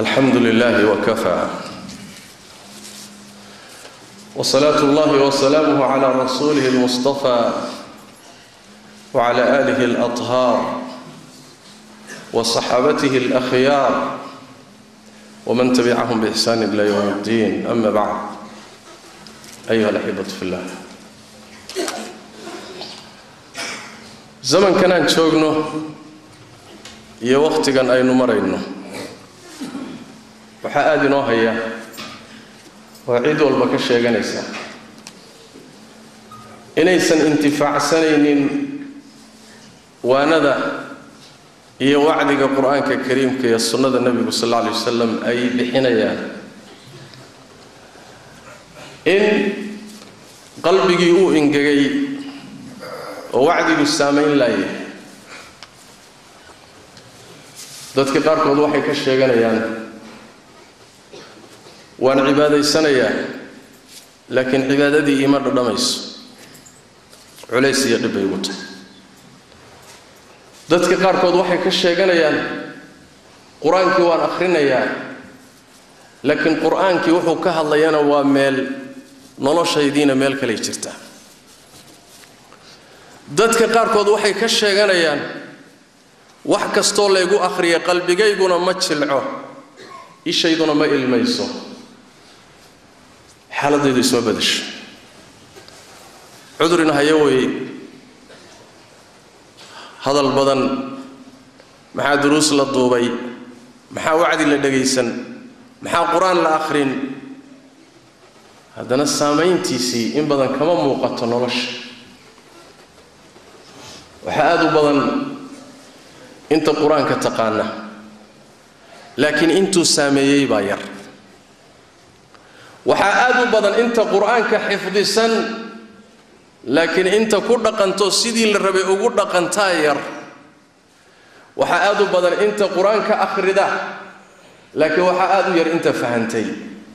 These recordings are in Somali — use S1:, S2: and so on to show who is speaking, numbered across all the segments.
S1: alxamdu lilahi wkafaa wsalaatu اllahi wsalaamuh cla rasuulih اlmustafa wcla alih اlaطhaar wصaxaabatih اlakhyaar wman tabicahum bixsaan ila ywm اddin ama bacd ayuha alaxibat fi llah zamankanaan joogno iyo wakhtigan aynu marayno waxaa aada inoo haya oo cid walba ka sheeganaysa inaysan intifaacsanaynin waanada iyo wacdiga qur-aanka kariimka iyo sunnada nebigu sal alla alay wasalam ay bixinayaan in qalbigii uu ingegay oo wacdigu saamayn laaya dadka qaarkood waxay ka sheeganayaan waan cibaadaysanayaa laakiin cibaadadii iima dhadhamayso culays iyo dhib bay ugu tahay dadka qaarkood waxay ka sheeganayaan qur-aankii waan akhrinayaa laakiin qur-aankii wuxuu ka hadlayana waa meel noloshaydiina meel kalay jirtaa dadka qaarkood waxay ka sheeganayaan wax kastoo laygu akhriya qalbigayguna ma jilco ishayduna ma ilmayso xaaladaydu isma badasho cudurina hayo wey hadal badan maxaa duruus la duubay maxaa wacdi la dhagaysan maxaa qur-aan la akhrin haddana saamayntiisii in badan kama muuqato nolosha waxaa aada u badan inta qur-aanka taqaana laakiin intuu saameeyey baa yar waxaa aada u badan inta qur-aanka xifdisan laakiin inta ku dhaqanto sidii la rabay ugu dhaqantaa yar waxaa aada u badan inta qur-aanka akhrida laakiin waxaa aada u yar inta fahantay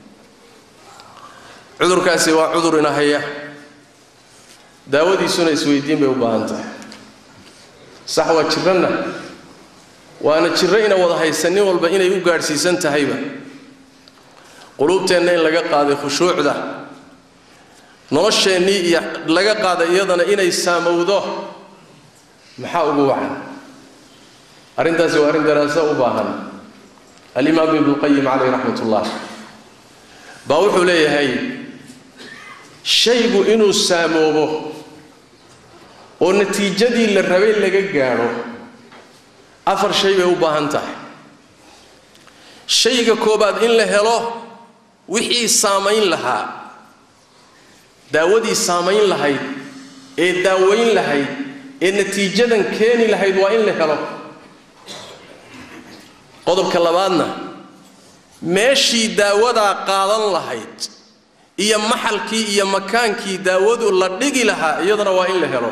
S1: cudurkaasi waa cudur ina haya daawadiisuna isweydiin bay u baahan tahay sax waa jiranna waana jirro ina wada haysan nin walba inay u gaadhsiisan tahayba quluubteenna in laga qaaday khushuucda nolosheennii iyo laga qaaday iyadana inay saamowdo maxaa ugu wacan arrintaasi waa arrin daraaso u baahan alimaam ibnuqayim caleyh raxmat ullah baa wuxuu leeyahay shaygu inuu saamoobo oo natiijadii la rabay laga gaadho afar shay bay u baahan tahay shayga koobaad in la helo wixii saamayn lahaa daawadii saamayn lahayd ee daawayn lahayd ee natiijadan keeni lahayd waa in la helo qodobka labaadna meeshii daawadaa qaadan lahayd iyo maxalkii iyo makaankii daawadu la dhigi lahaa iyadana waa in la helo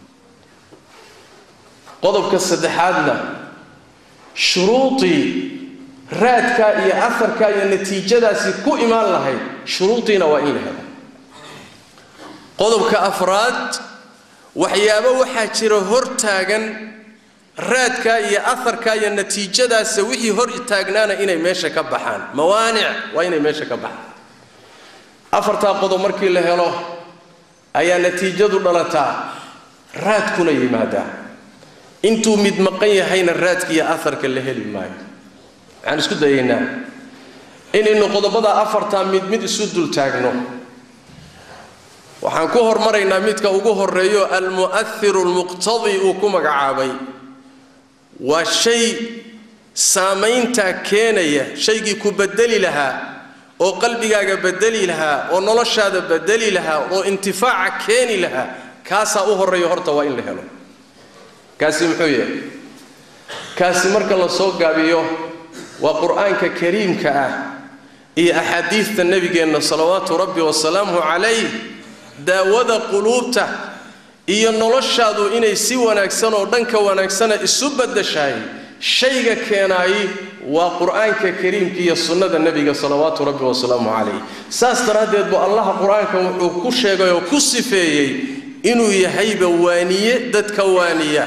S1: qodobka saddexaadna shuruudii raadkaa iyo afarkaa iyo natiijadaasi ku imaan lahayd shuruudiina waa in la helo qodobka afraad waxyaabo waxaa jira hor taagan raadkaa iyo afarkaa iyo natiijadaasa wixii hor taagnaana inay meesha ka baxaan mawaanic waa inay meesha ka baxaan afartaa qodob markii la helo ayaa natiijadu dhalataa raadkuna yimaadaa intuu mid maqan yahayna raadka iyo afarka la heli maayo waxaan isku dayaynaa inaynu qodobada afartaa mid mid isu dul taagno waxaan ku hormaraynaa midka ugu horeeyo almu'ahiru almuqtadi uu ku magacaabay waa shay saamayntaa keenaya shaygii ku bedeli lahaa oo qalbigaaga bedeli lahaa oo noloshaada bedeli lahaa oo intifaaca keeni lahaa kaasaa u horreeya horta waa in la helo kaasi muxuu yahay kaasi marka la soo gaabiyo waa qur-aanka kariimka ah iyo axaadiidta nebigeenna salawaatu rabbi wasalaamuhu calayh daawada quluubta iyo noloshaadu inay si wanaagsan oo dhanka wanaagsana isu baddashahay shayga keenaayi waa qur-aanka kariimka iyo sunnada nebiga salawaatu rabbi wasalaamu calayh saas daraaddeed buu allaha qur-aanka wuxuu ku sheegay oo ku sifeeyey inuu yahayba waaniye dadka waaniya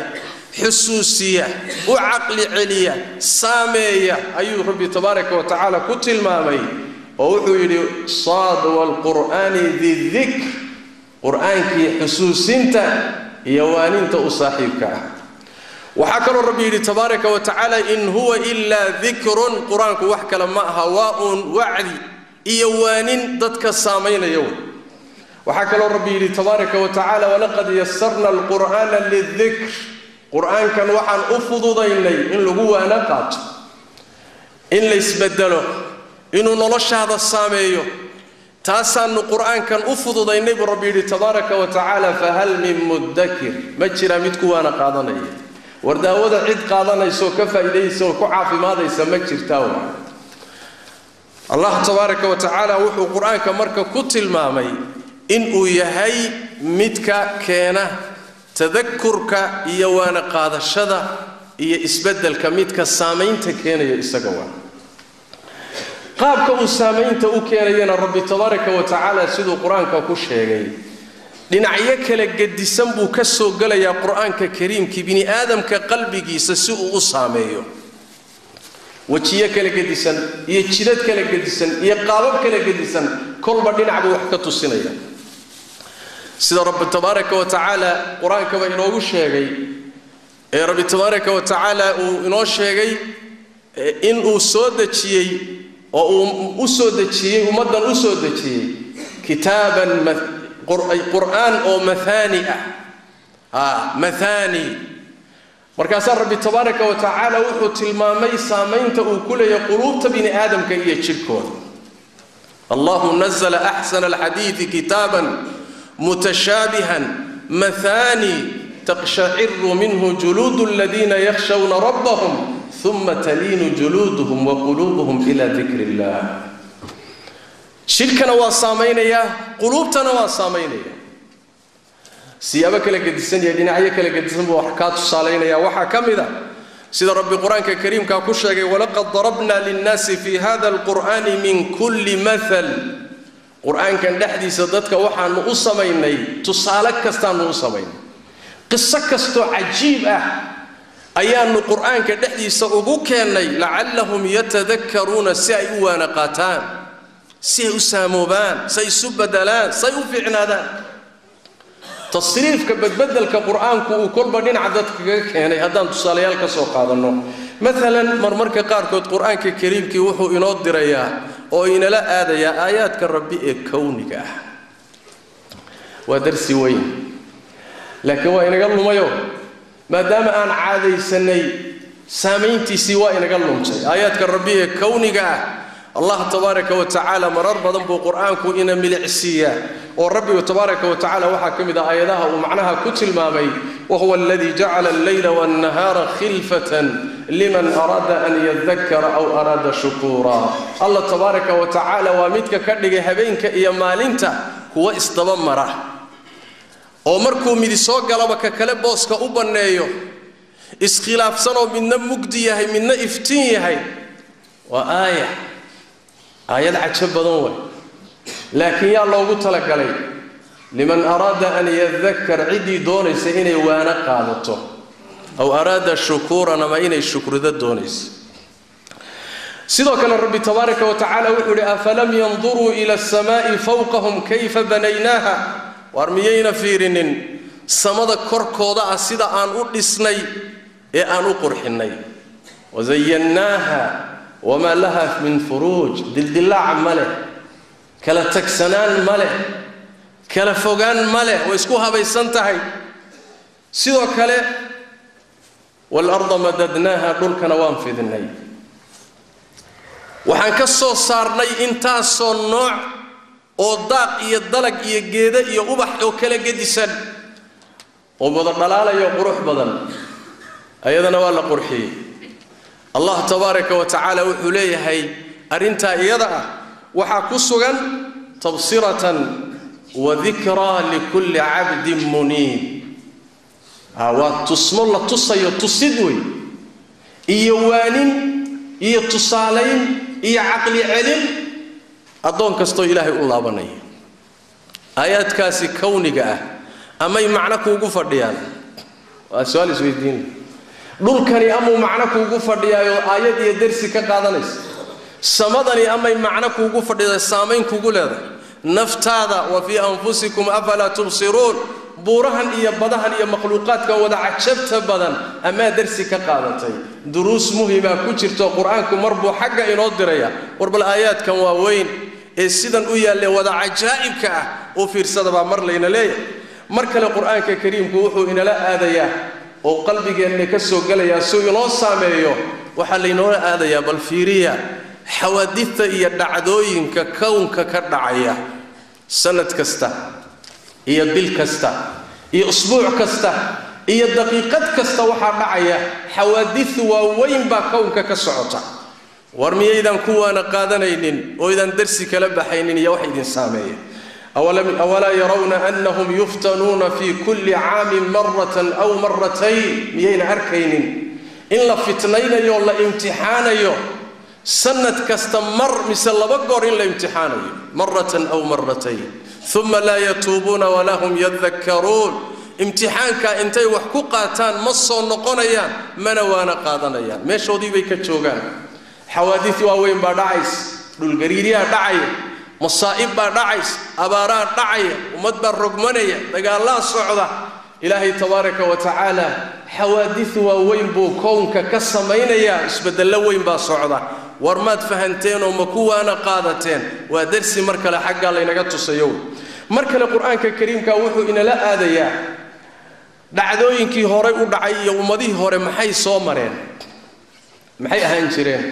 S1: xusuusiya u caqli celiya saameeya ayuu rabbi tabaaraka wa tacaala ku tilmaamay oo wuxuu yidhi saad waalqur'aani didikr qur'aankii xusuusinta iyo waaninta u saaxiibka ah waxaa kaloo rabbi yidhi tabaaraka wa tacaala in huwa ilaa dikrun qur-aanku wax kale ma aha waa uun wacdi iyo waanin dadka saamaynaya wey waxaa kaloo rabbi yidhi tabaaraka wa tacaala walaqad yasarna alqur'aana lidikr qur-aankan waxaan u fududaynay in lagu waana qaato in la isbedelo inuu noloshaada saameeyo taasaanu qur-aankan u fududaynay buu rabbi yidhi tabaaraka wa tacaala fahal min muddakir ma jira mid ku waana qaadanaya war daawada cid qaadanaysaoo ka faa'iidaysa oo ku caafimaadaysa ma jirtaa wa allah tabaaraka wa tacaala wuxuu qur-aanka marka ku tilmaamay inuu yahay midka keena tadakurka iyo waana qaadashada iyo isbeddelka midka saamaynta keenaya isaga waa qaabka uu saamaynta u keenayana rabbi tabaaraka wa tacaala siduu qur-aanka ku sheegay dhinacyo kala gedisan buu ka soo gelayaa qur-aanka kariimkii bini aadamka qalbigiisa si uu u saameeyo wejiyo kala gedisan iyo jidad kala gedisan iyo qaabab kala gedisan kolba dhinac buu wax ka tusinaya sida rabbi tabaaraka wa tacaala qur-aankaba inoogu sheegay ee rabbi tabaaraka wa tacaala uu inoo sheegay inuu soo dejiyey oo uu u soo dejiyey ummaddan u soo dejiyey kitaaban qur'aan oo maaani ah maaani markaasaa rabbi tabaaraka wa tacaala wuxuu tilmaamay saamaynta uu ku leeyahay quluubta bini aadamka iyo jidhkooda allahu nazla axsana alxadiidi kitaaban mutashaabihan maaani taqshaciru minhu juluudu aladiina yakhshawna rabbahum uma taliinu juluuduhum wa quluubuhum ila dikri illah jidhkana waa saamaynayaa quluubtana waa saamaynaya siyaabo kala gedisan iyo dhinacyo kala gedisan buu wax kaa tusaalaynaya waxaa ka mid a sida rabbi qur-aanka kariimkaa ku sheegay walaqad darabna linnaasi fi hada alqur'ani min kulli maal qur-aankan dhexdiisa dadka waxaanu u samaynay tusaale kastaanu u samaynay qiso kastoo cajiib ah ayaanu qur-aanka dhexdiisa ugu keennay lacallahum yatadakkaruuna si ay u waana qaataan si ay u saamoobaan si ay isu bedelaan si ay u fiicnaadaan tasriifka badbedelka qur-aanku uu kolba dhinaca dadka kaga keenay haddaan tusaalayaal ka soo qaadanno maalan marmarka qaarkood qur-aanka kariimkii wuxuu inoo dirayaa oo inala aadayaa aayaadka rabbi ee kowniga ah waa darsi weyn laakiin waa inaga lumayo maadaama aan caadaysanay saamayntiisii waa inaga lumtay aayaadka rabbi ee kowniga ah allah tabaaraka wa tacaala marar badan buu qur-aanku ina milicsiiyaa oo rabbigu tabaaraka wa tacala waxaa ka mid ah aayadaha uu macnaha ku tilmaamay wahuwa aladii jacala alleyla waannahaara khilfatan liman araada an yadakara aw araada shukuura allah tabaaraka wa tacaala waa midka ka dhigay habeenka iyo maalinta kuwa isdaba mara oo markuu midi soo galaba ka kale booska u banneeyo iskhilaafsanoo midna mugdi yahay midna iftiin yahay waa aaya aayad cajo badan way laakiin yaa loogu talagalay liman araada an yadakar ciddii doonaysa inay waano qaadato aw araada shukuuran ama inay shukrido doonaysa sidoo kale rabbi tabaaraka wa tacaala wuxuu idhi afalam yanduruu ila asamaai fawqahum kayfa banaynaaha waar miyayna fiirinin samada korkooda ah sida aan u dhisnay ee aan u qurxinnay wasayannaaha wamaa laha min furuuj dildillaac ma leh kala tagsanaan ma leh kala fogaan ma leh way isku habaysan tahay sidoo kale waalarda madadnaaha dhulkana waan fidinay waxaan ka soo saarnay intaasoo nooc oo daaq iyo dalag iyo geeda iyo ubax oo kala gedisan oo wada dhalaalayo qurux badan ayadana waa la qurxiyey allah tabaaraka wa tacaala wuxuu leeyahay arrintaa iyada ah waxaa ku sugan tabsiratan wa dikraa likulli cabdin muniib waa tusmo la tusayo tusid wey iyo waanin iyo tusaalayn iyo caqli celin addoon kastoo ilaahay u laabanaya aayaadkaasi kowniga ah amay macno kuugu fadhiyaan waa su-aal isweydiin dhulkani amuu macno kuugu fadhiyaayo aayad iyo dersi ka qaadanaysa samadani amay macno kuugu fadhida saamayn kugu leedahay naftaada wa fii anfusikum afalaa tubsiruun buurahan iyo badahan iyo makhluuqaadka wada cajabta badan amaa dersi ka qaadatay duruus muhimaa ku jirto qur-aanku mar buu xagga inoo diraya war bal aayaadkan waa weyn ee sidan u yaalle wada cajaa'ibka ah u fiirsadabaa mar layna leeyahay mar kale qur-aanka kariimku wuxuu inala aadayaa oo qalbigeenna ka soo gelayaa suu inoo saameeyo waxaa laynoola aadayaa bal fiiriya xawaadidta iyo dhacdooyinka kownka ka dhacaya sanad kasta iyo bil kasta iyo usbuuc kasta iyo daqiiqad kasta waxaa dhacaya xawaadid waaweyn baa kownka ka socota war miyaydan kuwaana qaadanaynin oo ydan darsi kala baxaynin iyo wax idin saameeya awalaa yarawna annahum yuftanuuna fii kulli caamin maratan aw maratayn miyayna arkaynin in la fitnaynayo la imtixaanayo sanad kasta mar mise laba goor in la imtixaanayo maratan aw maratayn uma laa yatuubuuna walaa hum yadakkaruun imtixaankaa intay wax ku qaataan ma soo noqonayaan mana waana qaadanayaan meeshoodii bay ka joogaan xawaadid waaweyn baa dhacays dhulgariiryaa dhacaya masaa'ib baa dhacays abaaraa dhacaya ummad baa rogmanaya dagaallaa socda ilaahay tabaaraka wa tacaala xawaadid waaweyn buu kownka ka samaynayaa isbeddello weyn baa socda war maad fahanteenoo ma kuwaana qaadateen waa darsi mar kale xaggaa laynaga tusayo mar kale qur-aanka kariimka wuxuu inala aadayaa dhacdooyinkii horay u dhacay iyo ummadihii hore maxay soo mareen maxay ahaan jireen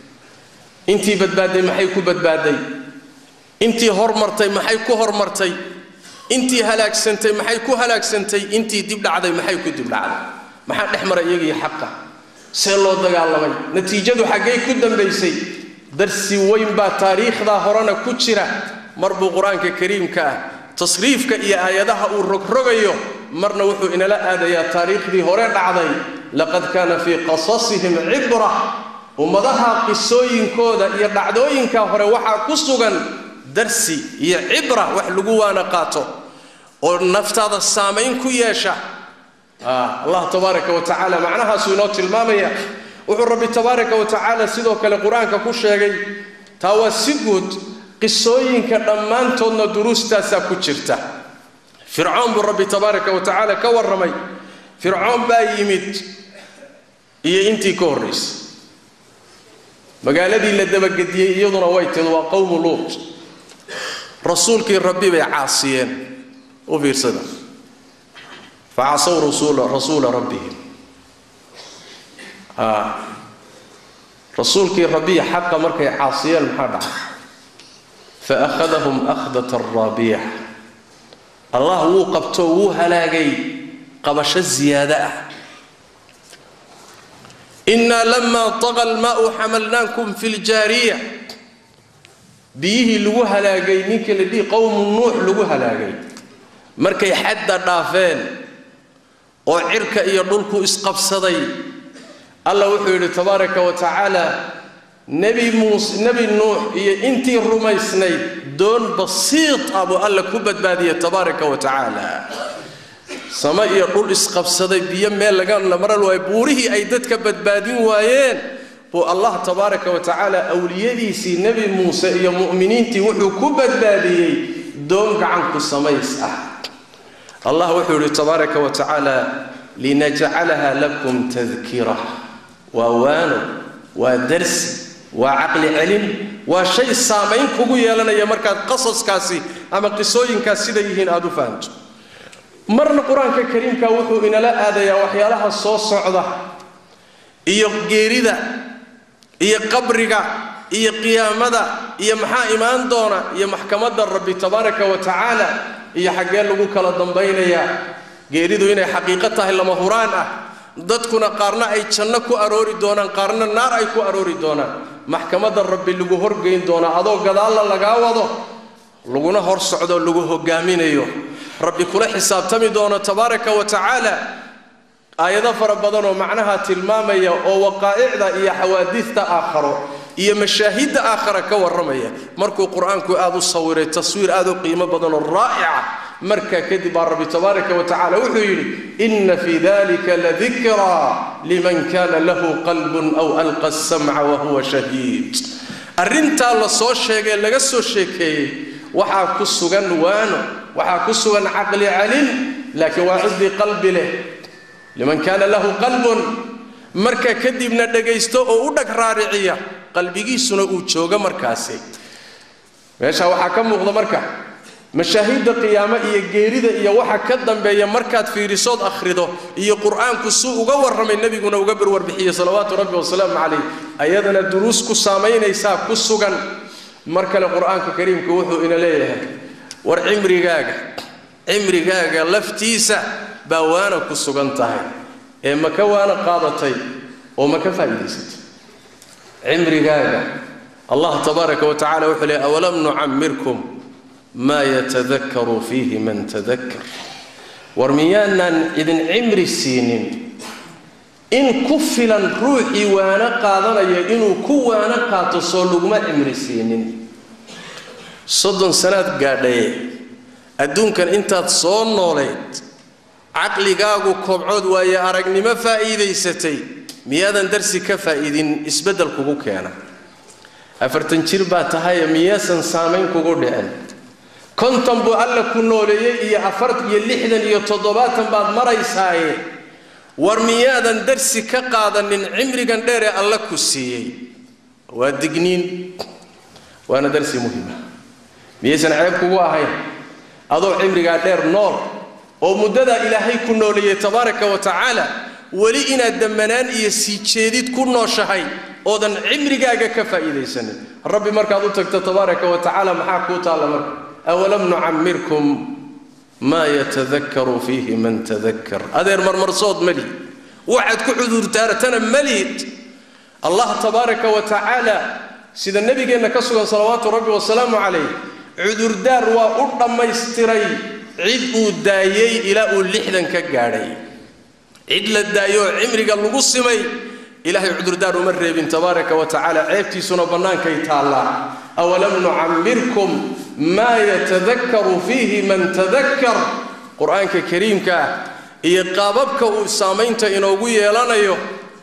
S1: intii badbaadday maxay ku badbaadday intii hormartay maxay ku hormartay intii halaagsantay maxay ku halaagsantay intii dib dhacday maxay ku dib dhacday maxaa dhex maray iyagii xaqa see loo dagaalamay natiijadu xaggay ku dambaysay darsi weyn baa taariikhdaa horena ku jira mar buu qur-aanka kariimka ah tasriifka iyo aayadaha uu rogrogayo marna wuxuu inala aadayaa taariikhdii hore dhacday laqad kaana fii qasasihim cibra ummadaha qisooyinkooda iyo dhacdooyinka hore waxaa ku sugan darsi iyo cibra wax lagu waana qaato oo naftaada saamayn ku yeesha allah tabaaraka wa tacaala macnahaasuu inoo tilmaamaya wuxuu rabbi tabaaraka wa tacaala sidoo kale qur-aanka ku sheegay taa waa si guud qisooyinka dhammaantoodna duruustaasaa ku jirta fircoon buu rabbi tabaaraka wa tacaala ka warramay fircoon baa yimid iyo intii ka horraysay magaaladii la dabagediyey iyaduna way tid waa qowmu luut rasuulkii rabbi bay caasiyeen u fiirsada facasow rasuula rasuula rabbihim rasuulkii rabbiya xaqa markay caasiyeen maxaa dhacay fa akhadahum akhdata raabiya allah wuu qabtoo wuu halaagay qabasho ziyaada ah innaa lamaa taqa almaa'u xamalnaakum fi ljaariya biyihii lagu halaagay ninkii la dhihi qowmu nuux lagu halaagay markay xadda dhaafeen oo cirka iyo dhulku isqabsaday allah wuxuu yidhi tabaaraka wa tacaala nebi muuse nebi nuux iyo intii rumaysnayd doon basiid ah buu alla ku badbaadiyey tabaaraka wa tacaala sama iyo dhul isqabsaday biyo meel laga maran waayo buurihii ay dadka badbaadin waayeen buu allah tabaaraka wa tacaala awliyadiisii nebi muuse iyo mu'miniintii wuxuu ku badbaadiyey doon gacanku samays ah allah wuxuu yidhi tabaaraka wa tacaala linajcalaha lakum tadkira waa waano waa darsi waa caqli celin waa shay saamayn kugu yeelanaya markaad qasaskaasi ama qisooyinkaas sida yihiin aad u fahamto marna qur-aanka kariimka wuxuu inala aadayaa waxyaalaha soo socda iyo geerida iyo qabriga iyo qiyaamada iyo maxaa imaan doona iyo maxkamadda rabbi tabaaraka wa tacaala iyo xaggee lagu kala dambaynayaa geeridu inay xaqiiqo tahay lama huraan ah dadkuna qaarna ay janno ku aroori doonaan qaarna naar ay ku aroori doonaan maxkamadda rabbi lagu horgeyn doonaa adoo gadaalla lagaa wado laguna hor socdo lagu hogaaminayo rabbi kula xisaabtami doono tabaaraka wa tacaala aayado fara badan oo macnaha tilmaamaya oo waqaa'icda iyo xawaadiista aakharo iyo mashaahidda aakhara ka warramaya markuu qur-aanku aad u sawiray taswiir aad u qiimo badan oo raa'ica markaa kadib baa rabbi tabaaraka wa tacala wuxuu yidhi inna fii dalika ladikraa liman kana lahu qalbun aw alqa asamca wa huwa shahiid arrintaa la soo sheegay laga soo sheekeeyey waxaa ku sugan waano waxaa ku sugan caqli calin laakiin waa ciddii qalbi leh liman kaana lahu qalbun marka kadibna dhagaysto oo u dhag raariciya qalbigiisuna uu joogo markaasi meesha waxaa ka muuqda marka mashaahidda qiyaamo iyo geerida iyo waxa ka dambeeya markaad fiirisood akhrido iyo qur-aanku suu uga warramay nebiguna uga barwarbixiyey salawaatu rabbi wasalaamu calayh ayadana duruus ku saamaynaysaa ku sugan mar kale qur-aanka kariimku wuxuu ina leeyahay war cimrigaaga cimrigaaga laftiisa baa waana ku sugan tahay ee ma ka waana qaadatay oo ma ka faa'iidaysatay cimrigaaga allah tabaaraka wa tacala wuxuu leeyahy awalam nucammirkum maa yatadakaru fiihi man tadakkar war miyaanaan idin cimri siinin in ku filan ruuxii waano qaadanaya inuu ku waano qaato soo laguma cimri siinin soddon sanaad gaadhaye adduunkan intaad soo nooleed caqligaagu kobcood waaye aragnimo faa'iidaysatay miyaadan darsi ka faa'iidin isbeddel kugu keena afartan jir baa tahaye miyaasan saamayn kugu dhicin konton buu alla ku nooleeyey iyo afar iyo lixdan iyo toddobaatan baad maraysaaye war miyaadan darsi ka qaadanin cimrigan dheer ee alla ku siiyey waa digniin waana darsi muhima miyaysan ceeb kugu ahayn adoo cimrigaa dheer nool oo muddadaa ilaahay ku nooleeyey tabaaraka wa tacaala weli inaad dammanaan iyo sii jeedid ku nooshahay oodan cimrigaaga ka faa'iidaysanin rabbi markaad u tagto tabaaraka wa tacaala maxaa kuu taalla marka awalam nucammirkum maa yatadakaru fiihi man tadakkar adeer marmarsood malihid waxaad ku cudurdaartana malihid allah tabaaraka wa tacaala sida nebigeenna ka sugan salawaatu rabbi wasalaamu calayh cudurdaar waa u dhammaystiray cid uu daayey ilaa uu lixdan ka gaadhay cid la daayooo cimriga lagu simay ilaahay cudurdaar uma reebin tabaaraka wa tacaala ceebtiisuna bannaankay taallaa awalam nucammirkum maa yatadakaru fiihi man tadakkar qur-aanka kariimka ah iyo qaababka uu saamaynta inoogu yeelanayo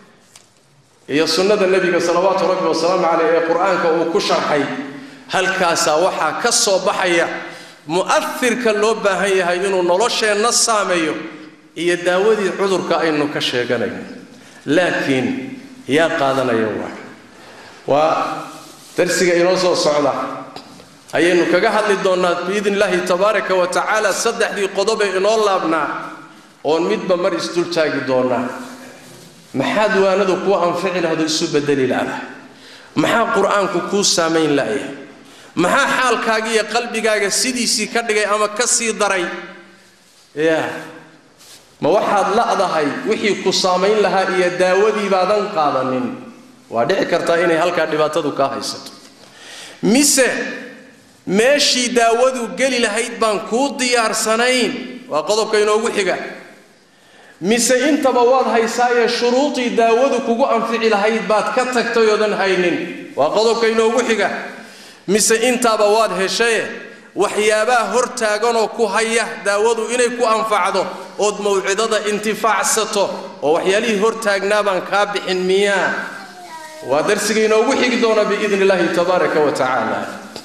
S1: iyo sunnada nebiga salawaatu rabbi wasalaamu caleyh ee qur-aanka uu ku sharxay halkaasaa waxaa ka soo baxaya mu'afirka loo baahan yahay inuu nolosheenna saameeyo iyo daawadii cudurka aynu ka sheeganayno laakiin yaa qaadanaya waa waa darsiga inoo soo socda ayaynu kaga hadli doonnaa biidni illaahi tabaaraka wa tacaala saddexdii qodobee inoo laabnaa oon midba mar isdul taagi doonnaa maxaad waanadu kuu anfici lahdo isu bedeli la'dahay maxaa qur-aanku kuu saamayn la'yahay maxaa xaalkaaga iyo qalbigaaga sidiisii ka dhigay ama ka sii daray ya ma waxaad la'dahay wixii ku saamayn lahaa iyo daawadii baadan qaadanin waa dhici kartaa inay halkaa dhibaatadu kaa haysato mise meeshii daawadu geli lahayd baan kuu diyaarsanayn waa qodobka inoogu xiga mise intaba waad haysaaye shuruudii daawadu kugu anfici lahayd baad ka tagtay oodan haynin waa qodobka inoogu xiga mise intaaba waad heshaye waxyaabaha hortaaganoo ku haya daawadu inay ku anfacdo ood mawcidada intifaacsato oo waxyaalihii hortaagnaa baan kaa bixin miyaa waa darsiga inoogu xigi doona biidni illaahi tabaaraka wa tacaala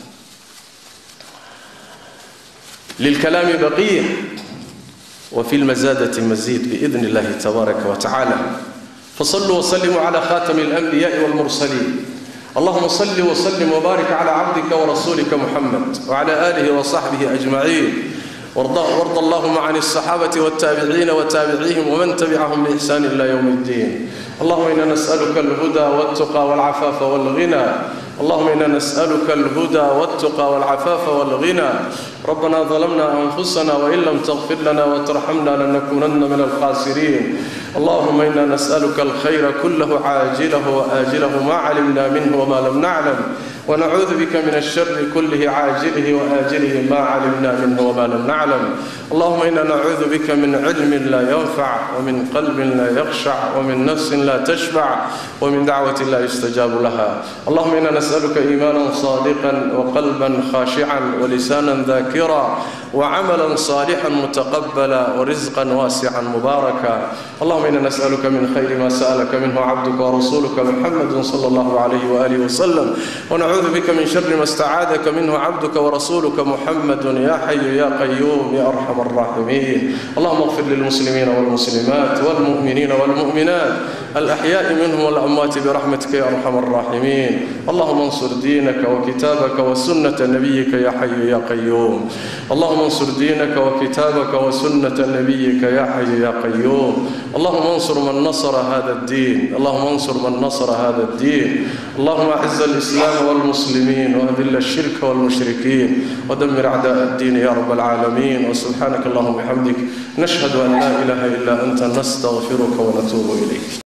S1: lilkalaami baqiya وفي المزادة مزيد بإذن الله تبارك وتعالى فصلوا وسلموا على خاتم الأنبياء والمرسلين اللهم صل وسلم وبارك على عبدك ورسولك محمد وعلى آله وصحبه أجمعين وارض, وارض اللهم عن الصحابة والتابعين وتابعيهم ومن تبعهم بإحسان إلى يوم الدين اللهم إنا نسألك الهدى والتقى والعفاف والغنى اللهم إنا نسألك الهدى والتقى والعفاف والغنى ربنا ظلمنا أنفسنا وإن لم تغفر لنا وترحمنا لنكونن من الخاسرين اللهم إنا نسألك الخير كله عاجله وآجله ما علمنا منه وما لم نعلم ونعوذ بك من الشر كله عاجله وآجله ما علمنا منه وما لم نعلم اللهم إنا نعوذ بك من علم لا ينفع ومن قلب لا يخشع ومن نفس لا تشبع ومن دعوة لا يستجاب لها اللهم إنا نسألك إيمانا صادقا وقلبا خاشعا ولسانا ذاكرا وعملا صالحا متقبلا ورزقا واسعا مباركا اللهم إنا نسألك من خير ما سألك منه عبدك ورسولك محمد صلى الله عليه وآله وسلم ونعوذ بك من شر ما استعاذك منه عبدك ورسولك محمد يا حي يا قيوم يا أرحم الراحمين اللهم اغفر للمسلمين والمسلمات والمؤمنين والمؤمنات الأحياء منهم والأموات برحمتك يا أرحم الراحمين اللهم انصر دينك وكتابك وسنة نبيك يا حي يا قيوم اللهم انصر دينك وكتابك وسنة نبيك يا حي يا قيوم اللهم انصر من نصر هذا الدين اللهم انصر من نصر هذا الدين اللهم أعز الإسلام والمسلمين وأذل الشرك والمشركين ودمر أعداء الدين يا رب العالمين وسبحانك اللهم وبحمدك نشهد أن لا إله إلا أنت نستغفرك ونتوب إليك